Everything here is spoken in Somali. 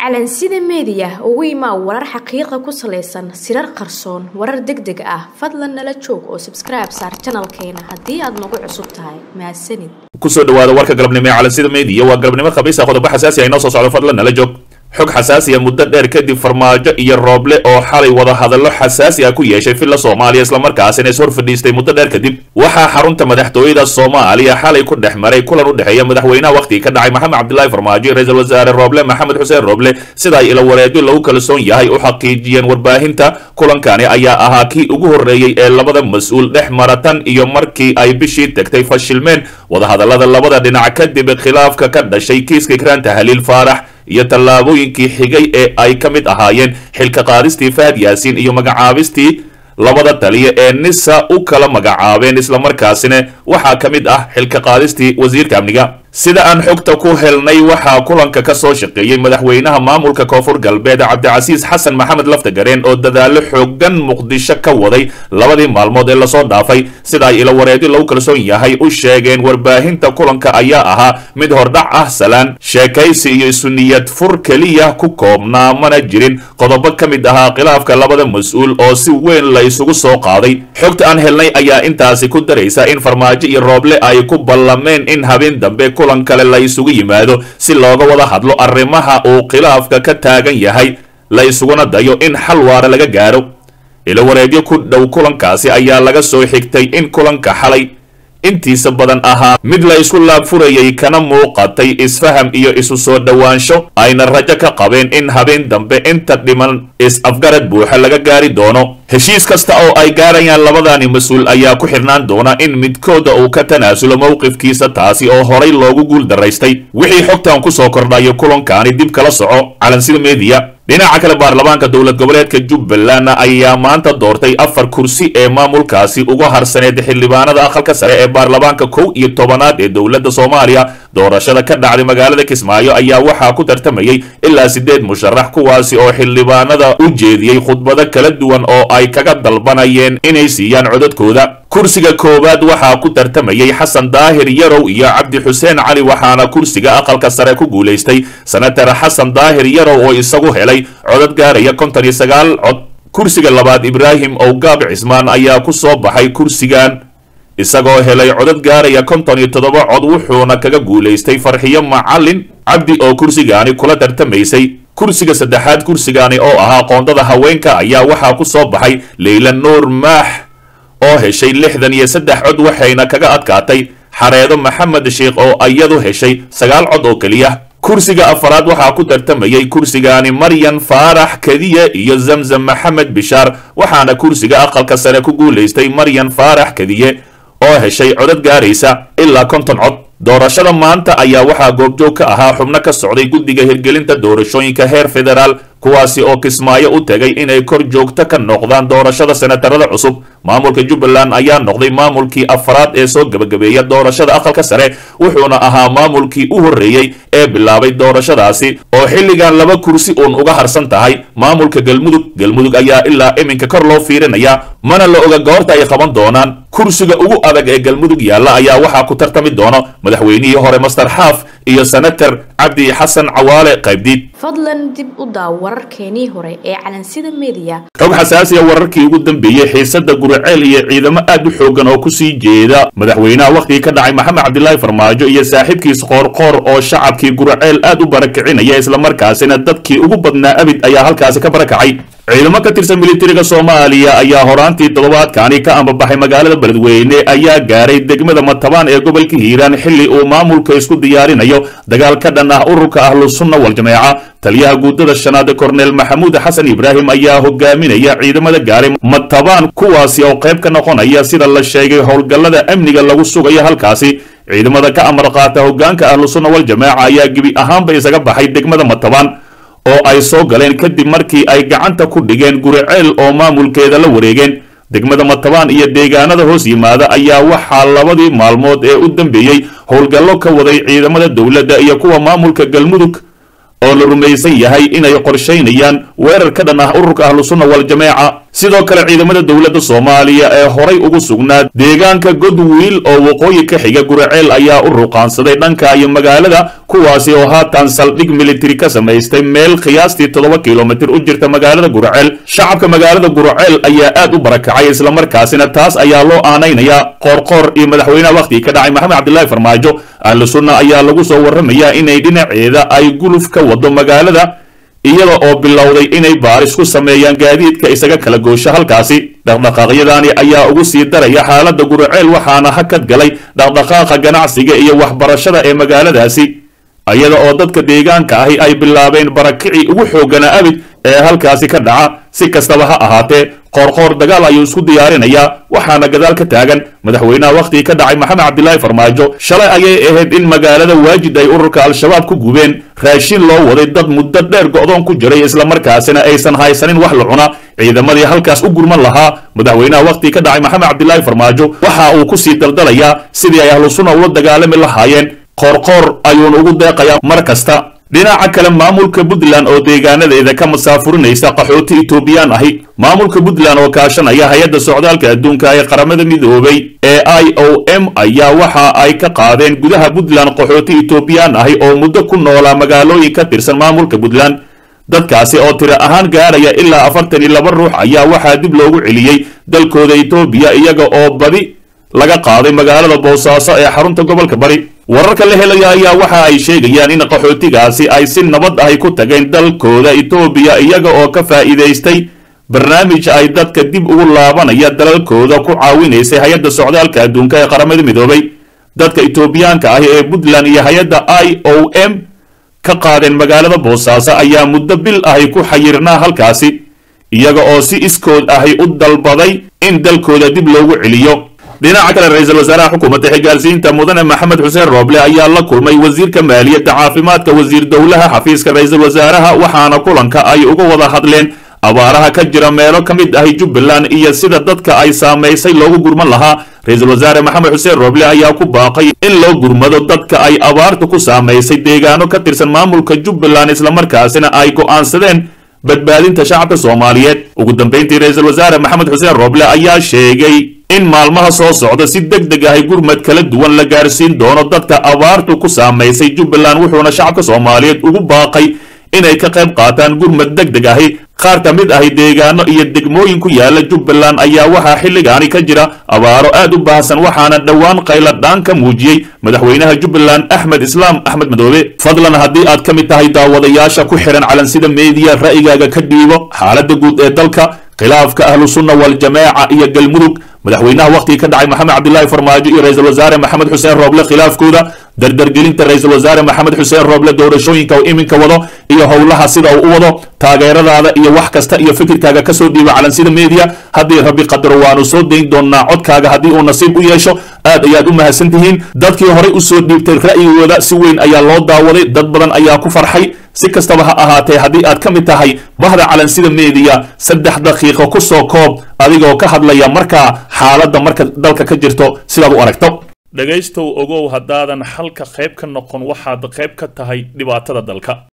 calansida meediya ugu imaa warar xaqiiqa ku salaysan sirar qarsoon warar deg deg ah fadlan nala joog oo sabskribe saar janalkeena haddii aad nagu cusub tahay mahadsanid kusoo dhawaada warka galabnimo ee calansida meediya waa galabnimo khamiisa qodobo xasaasi ah inoo soo socdo fadlan nala joog xog xasaasiya muddo dheer kadib farmaajo iyo rooble oo xalay wada hadallo xasaasi ah ku yeeshay filla soomaaliya islamarkaasina is hor fadhiistay muddo dheer kadib waxaa xarunta madaxtooyada soomaaliya xalay ku dhex maray kulan u dhexeeya madaxweynaha wakhtigii ka dhacay maxamed cabdilaahi farmaajo iyo ra-iisul wasaare rooble maxamed xuseen rooble sida ay ila wareedyo lagu kalsoon yahay u xaqiijiyeen warbaahinta kulankani ayaa ahaa kii ugu horreeyey ee labada mas-uul dhex mara tan iyo markii ay bishii tagtay fashilmeen wadahadallada labada dhinac kadib khilaafka ka dhashay kiiska kraanta haliil faarax iyo tallaabooyinkii xigay ee ay ka mid ahaayeen xilka qaadistii fahad yaasiin iyo magacaabistii labada taliya ee nisa u kala magacaabeen islamarkaasina waxaa ka mid ah xilka qaadistii wasiirka amniga sida aan xogta ku helnay waxaa kulanka ka soo shaqeeyey madaxweynaha maamulka koonfur galbeed cabdicasiis xasan maxamed laftagareen oo dadaallo xoogan muqdisho ka waday labadii maalmood ee lasoo dhaafay sida ay ila wareedyo lagu kalsoon yahay u sheegeen warbaahinta kulanka ayaa ahaa mid hordhac ah salaan sheekaysi iyo isuniyad fur keliya ku koobnaa mana jirin qodobo ka mid ahaa khilaafka labada mas-uul oo si weyn la isugu soo qaaday xogta aan helnay ayaa intaasi ku daraysa in farmaajo iyo rooble ay ku ballameen in habeen dambe kulan kale la isugu yimaado si looga wada hadlo arrimaha uu khilaafka ka taagan yahay la isuguna dayo in xal waara laga gaaro ila wareedyo ku dhow kulankaasi ayaa laga soo xigtay in kulanka xalay intiisa badan ahaa mid la isku laabfurayay kana muuqatay isfaham iyo isu soo dhowaansho ayna rajo ka qabeen in habeen dambe inta dhiman is-afgarad buuxa laga gaari doono heshiis kasta oo ay gaarayaan labadani mas-uul ayaa ku xirnaan doona in midkooda uu ka tanaasulo mowqifkiisa taasi oo horay loogu guul daraystay wixii xogtan ku soo kordhayo kulankaani dib kala soco calansida meediya dhinaca kale baarlamaanka dowlad goboleedka jubbaland ayaa maanta doortay afar kursi ee maamulkaasi uga harsaneed xildhibaanada aqalka sare ee baarlamaanka kow iyo tobanaad ee dowladda soomaaliya doorashada ka dhacday magaalada kismaayo ayaa waxaa ku tartamayey ilaa siddeed musharax kuwaasi oo xildhibaanada u jeediyey khudbado kala duwan oo ay kaga dalbanayeen inay siiyaan codadkooda kursiga koowaad waxaa ku tartamayey xasan daahir yarow iyo cabdi xuseen cali waxaana kursiga aqalka sare ku guulaystay senatar xasan daahir yarow oo isagu helay codad gaaraya konton iyo sagaal cod kursiga labaad ibraahim owgaab cismaan ayaa ku soo baxay kursigan isagoo helay codad gaaraya konton iyo toddoba cod wuxuuna kaga guulaystay farxiyo macalin cabdi oo kursigaani kula tartamaysay kursiga saddexaad kursigaani oo ahaa qoondada haweenka ayaa waxaa ku soo baxay leyla nuur maax oo heshay lixdan iyo saddex cod waxayna kaga adkaatay xareedo maxamed sheikh oo iyadu heshay sagaal cod oo keliya kursiga afaraad waxaa ku tartamayey kursigaani maryan faarax kadiye iyo zamzam maxamed bishaar waxaana kursiga aqalka sare ku guulaystay maryan faarax kadiye oo heshay codad gaaraysa ilaa konton cod doorashada maanta ayaa waxaa goobjoog ka ahaa xubno ka socday guddiga hirgelinta doorashooyinka heer federaal kuwaasi oo kismaayo u tegay inay kor joogto ka noqdaan doorashada senatarada cusub maamulka jubbaland ayaa noqday maamulkii afraad ee soo gebagabeeya doorashada aqalka sare wuxuuna ahaa maamulkii u horreeyey ee bilaabay doorashadaasi oo xilligan laba kursi uun uga harsan tahay maamulka galmudug galmudug ayaa ilaa iminka kor loo fiirinaya mana la oga goorta ay qaban doonaan kursiga ugu adag ee galmudug yaalla ayaa waxaa ku tartami doono madaxweynihii hore master xaaf iyo senatar cabdi xasan cawaale qaybdiid fadlan dib u daaw wararkeenii hore ee calansida meediya xog xasaasiya wararkii ugu dambeeyey xiisada guriceel iyo ciidamo aad u xoogan oo kusii jeeda madaxweynaha wakhtigii ka dhacay maxamed cabdilaahi farmaajo iyo saaxiibkiis qoorqoor oo shacabkii guriceel aad u barakicinaya islamarkaasina dadkii ugu badnaa abid ayaa halkaasi ka barakacay ciidamo ka tirsan militariga soomaaliya ayaa horaantii toddobaadkani ka ambabaxay magaalada beledweyne ayaa gaaray degmada matabaan ee gobolka hiiraan xilli uu maamulka isku diyaarinayo dagaal ka dhan ah ururka ahlusunna waljameeca taliyaha guudada shanaad korneel maxamuud xasan ibraahim ayaa hogaaminaya ciidamada gaaray matabaan kuwaasi oo qayb ka noqonaya sida la sheegay howlgallada amniga lagu sugayo halkaasi ciidamada ka amar qaata hogaanka ahlusunna waljameeca ayaa gebi ahaanba isaga baxay degmada matabaan oo ay soo galeen kadib markii ay gacanta ku dhigeen guriceel oo maamulkeeda la wareegeen degmada matabaan iyo deegaanada hoos yimaada ayaa waxaa labadii maalmood ee u dambeeyey howlgallo ka waday ciidamada dowladda iyo kuwa maamulka galmudug oo la rumaysan yahay inay qorshaynayaan weerar ka dhan ah ururka ahlusunna waljameeca sidoo kale ciidamada dowladda soomaaliya ee horay ugu sugnaa deegaanka godwiil oo waqooyi ka xiga guraceel ayaa u ruqaansaday dhanka iyo magaalada kuwaasi oo haatan saldhig militari ka samaystay meel qiyaastii toddoba kilomitir u jirta magaalada guraceel shacabka magaalada guraceel ayaa aad u barakacay islamarkaasina taas ayaa loo aanaynayaa qoorqoor iyo madaxweynaha wakhtigii ka dhacay maxamed cabdilaahi farmaajo ahlu sunna ayaa lagu soo warramayaa inay dhinaceeda ay guluf ka wado magaalada iyada oo bilowday inay baaris ku sameeyaan gaadiidka isaga kala goosho halkaasi dhaqdhaqaaqyadani ayaa ugu sii daraya xaaladda guraceel waxaana hakad galay dhaqdhaqaaqa ganacsiga iyo waxbarashada ee magaaladaasi iyada oo dadka deegaanka ahi ay bilaabeen barakicii ugu xooggana abid ee halkaasi ka dhaca si kastaba ha ahaatee qoorqoor dagaal ayuu isku diyaarinayaa waxaana gadaal ka taagan madaxweynaha wakhtigii ka dhacay maxamed cabdilaahi farmaajo shalay ayay ahayd in magaalada waajid ay ururka al-shabaab ku gubeen raashin loo waday dad muddo dheer go'doon ku jiray islamarkaasina aysan haysanin wax la cuna ciidamadii halkaas u gurman lahaa madaxweynaha wakhtigii ka dhacay maxamed cabdilaahi farmaajo waxa uu ku sii daldalayaa sidii ay ahlu sunna ula dagaalami lahaayeen qoorqoor ayuuna ugu deeqayaa mar kasta dhinaca kale maamulka puntland oo deegaanadeeda ka masaafurinaysa qaxooti etoobiyaan ahi maamulka puntland oo kaashanaya hay-adda socdaalka adduunka ee qaramada midoobay ee i o m ayaa waxa ay ka qaadeen gudaha puntland qaxooti etoobiyaan ahi oo muddo ku noolaa magaalooyin ka tirsan maamulka puntland dadkaasi oo tiro ahaan gaaraya ilaa afartan iyo laba ruux ayaa waxaa dib loogu celiyey dalkooda etoobiya iyaga oo badi laga qaaday magaalada boosaaso ee xarunta gobolka bari wararka la helaya ayaa waxa ay sheegayaan in qaxootigaasi ay si nabad ahi ku tageen dalkooda etoobiya iyaga oo ka faa'iidaystay barnaamij ay dadka dib ugu laabanaya dalalkooda ku caawinaysay hay-adda socdaalka adduunka ee qaramada midoobay dadka etoobiyaanka ahi ee puntland iyo hay-adda i o m ka qaadeen magaalada boosaaso ayaa muddo bil ahi ku xayirnaa halkaasi iyaga oo si iskood ahi u dalbaday in dalkooda dib loogu celiyo dhinaca kale ra-iisul wasaaraha xukuumadda xigaalsiinta mudane maxamed xuseen rooble ayaa la kulmay wasiirka maaliyadda caafimaadka wasiir dowlaha xafiiska ra-iisul wasaaraha waxaana kulanka ay uga wada hadleen abaaraha ka jira meelo ka mid ahi jubbaland iyo sida dadka ay saamaysay loogu gurman lahaa ra-iisul wasaare maxamed xuseen rooble ayaa ku baaqay in loo gurmado dadka ay abaartu ku saamaysay deegaano ka tirsan maamulka jubbaland islamarkaasina ay go'aansadeen badbaadinta shacabka soomaaliyeed ugu dambayntii ra-iisul wasaare maxamed xuseen rooble ayaa sheegay in maalmaha soo socda si deg deg ahi gurmad kala duwan la gaarsiin doono dadka abaartu ku saamaysay jubbaland wuxuuna shacabka soomaaliyeed ugu baaqay inay ka qayb qaataan gurmad deg deg ahi qaar ka mid ahi deegaano iyo degmooyin ku yaala jubbaland ayaa waxaa xilligaani ka jira abaaro aad u baahsan waxaana dhowaan qayladhaan ka muujiyey madaxweynaha jubbaland axmed islaam axmed madoobe fadlan haddii aad ka mid tahay daawadayaasha ku xihan calansida meediya ra'yigaaga ka dhiibo xaaladda guud ee dalka khilaafka ahlu sunna waljamaaca iyo galmudug madaxweynaha wakhtigii ka dhacay maxamed cabdilaahi farmaajo iyo ra-iisul wasaare maxamed xuseen rooble khilaafkooda dardargelinta ra-iisul wasaare maxamed xuseen rooble doorashooyinka uu iminka wado iyo howlaha sida uu u wado taageeradaada iyo wax kasta iyo fikirkaaga kasoo dhiiba calansida media haddii rabbi qadaro waanu soo dayn doonaa codkaaga haddii uu nasiib u yeesho aad ayaad u mahadsan tihiin dadkii horey usoo dhiibtay ra'yigooda si weyn ayaa loo daawaday dad badan ayaa ku farxay si kastaba ha ahaatee haddii aad ka mid tahay bahda calansida meediya saddex daqiiqo ku soo koob adigoo ka hadlaya markaa xaaladda marka dalka ka jirto sidaad u aragto dhegaystow ogow haddaadan xalka qayb ka noqon waxaad qayb ka tahay dhibaatada dalka